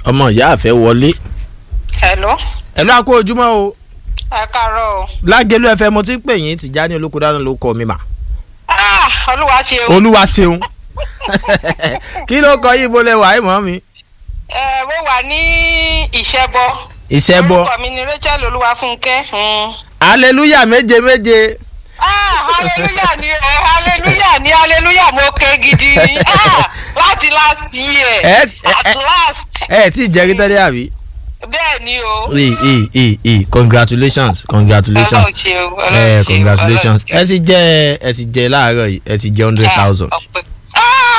ọmọ ìyá àfẹ́ wọlé. hello ẹ ló àkó ojúmọ́ o ẹ káàárọ̀ o. lágẹ̀lú ẹ̀fẹ̀ mo ti ń pè yín Tìjání Olókòdáná ló kọ mi mà. Ah, olúwa ṣe o. olúwa ṣeun kí ló kọ yìí bólẹ̀ wàá mọ́ mi. ẹ mo wà ní ìṣẹ́bọ. ìṣẹ́bọ orúkọ mi ni Rachel Olúwafúnkẹ́. Mm. hallelujah méje méje Ah, hallelujah ni ẹ hallelujah ni hallelujah mo ké gidi. Ah, láti last year. Ẹ- ẹ- at ẹ- last. ẹ tí ì jẹ́rí tẹ́lẹ̀ àbí. bẹ́ẹ̀ ni o. ee ee ee ee congratulations congratulations ọlọ́run ṣe o ẹ ọlọ́run ṣe o congratulations Ọlọ́run ṣe o. ẹ ti jẹ ẹ ti jẹ láàárọ̀ yìí ẹ ti jẹ hundred thousand Ah, ọpẹ́